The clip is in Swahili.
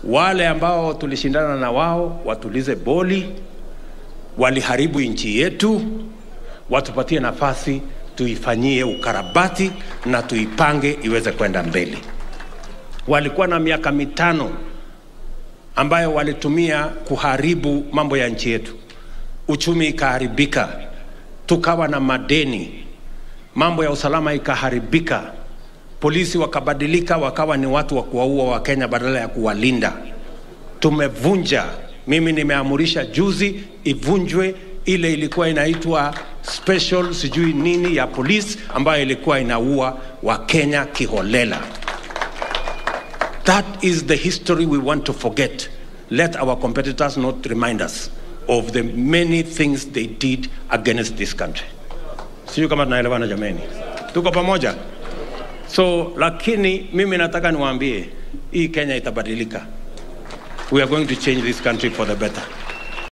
Wale ambao tulishindana na wao watulize boli, waliharibu nchi yetu, watupatie nafasi tuifanyie ukarabati na tuipange iweze kwenda mbele. Walikuwa na miaka mitano ambayo walitumia kuharibu mambo ya nchi yetu, uchumi ikaharibika, tukawa na madeni, mambo ya usalama ikaharibika, polisi wakabadilika, wakawa ni watu wa kuwaua Wakenya badala ya kuwalinda. Tumevunja, mimi nimeamurisha juzi ivunjwe ile ilikuwa inaitwa special sijui nini ya polisi ambayo ilikuwa inaua Wakenya kiholela. That is the history we want to forget. Let our competitors not remind us of the many things they did against this country. Sijui kama tunaelewana jameni, tuko pamoja. So lakini mimi nataka niwaambie hii Kenya itabadilika. We are going to change this country for the better.